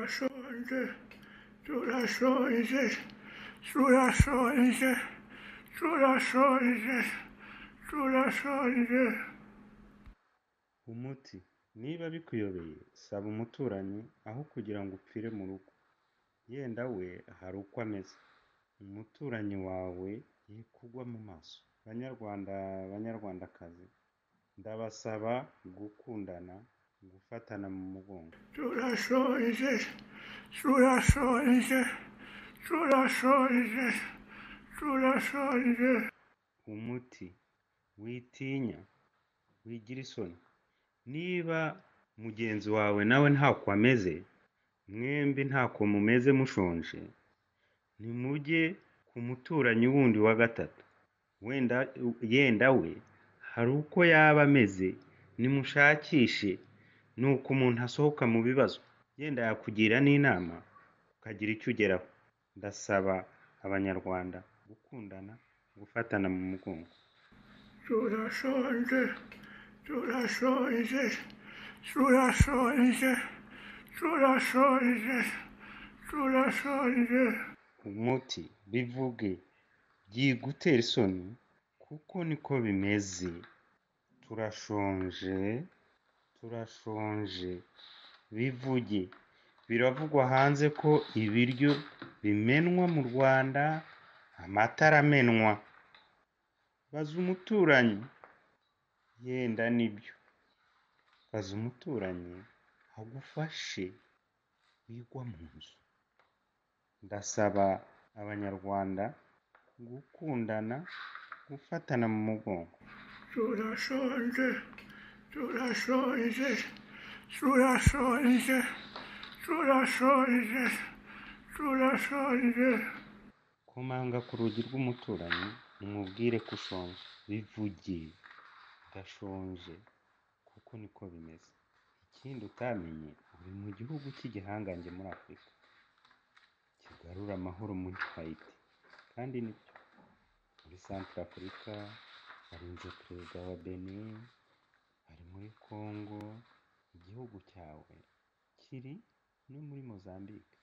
Surasoince, surasoince, surasoince, surasoince, surasoince. Umuti niba bikuyobeye saba umuturanyi aho kugira ngo upfire mu rugo yenda we hari uko ameze umuturanyi wawe ye kugwa mu maso banyarwanda banyarwandakazi ndabasaba gukundana gufatana mu mugongo Surasoince, surasoince, surasoince, surasoince. umuti witinya wigira isoni niba mugenzi wawe nawe ntako ameze mwembi ntako mumeze mushonje nimujye ku muturanyi wundi wa gatatu wenda yenda we hari uko yaba ameze nimushakishe ni uko umuntu asohoka mu bibazo yenda yakugira n'inama ukagira icyo ugeraho ndasaba abanyarwanda gukundana gufatana mu mugongo Surasoince, surasoince, surasoince, surasoince, surasoince. umuti bivuge byigutera isoni kuko niko bimeze turashonje turashonje bivuge biravugwa hanze ko ibiryo bimenwa mu rwanda amata aramenwa baza umuturanyi yenda nibyo baza umuturanyi agufashe wigwa mu nzu ndasaba abanyarwanda gukundana gufatana mu mugongo Surasoince, surasoince, surasoince, surasoince, surasoince. komanga ku rugi rw'umuturanyi umubwire ko ushonje bivuge udashonje kuko niko bimeze ikindi utamenye uri mu gihugu cy'igihangange muri afurika kigarura amahoro muri hayiti kandi nibyo muri santara afurika hari inzu perezida wa beni ari muri kongo igihugu cyawe kiri no muri mozambique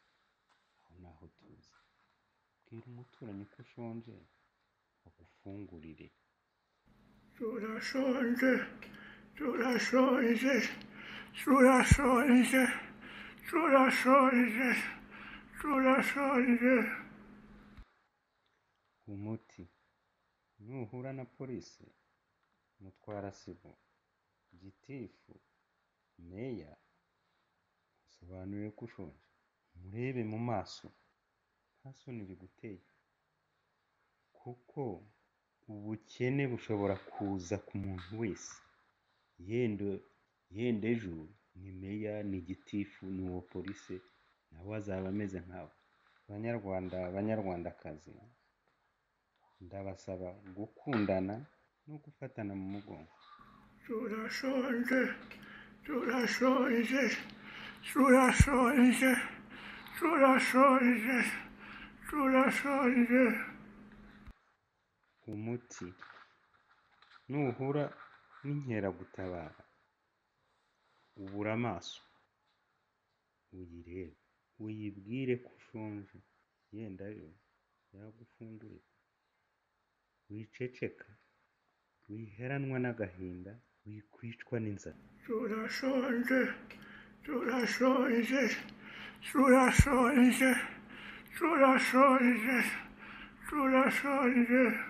aho naho tuzi bwira umuturanyi ko ushonje agufungurire Surasoince, surasoince, surasoince, surasoince, surasoince. umuti nuhura na polisi mutwara sibo gitifu meya musobanurire ko ushonje murebe mu maso nta soni biguteye kuko ubukene bushobora kuza ku muntu wese yenda yenda ejo ni meya ni gitifu ni uwo polisi nawe azaba ameze nkabo banyarwanda banyarwandakazi ndabasaba gukundana no gufatana mu mugongo Surasoince, surasoince, surasoince, surasoince, surasoince. umuti nuhura n'inkeragutabara ubura amaso uyirebe uyibwire ko ushonje yenda yo yagufungurira wiceceka wiheranwa n'agahinda wikwicwa n'inzara Surasoince, surasoince, surasoince, surasoince, surasoince.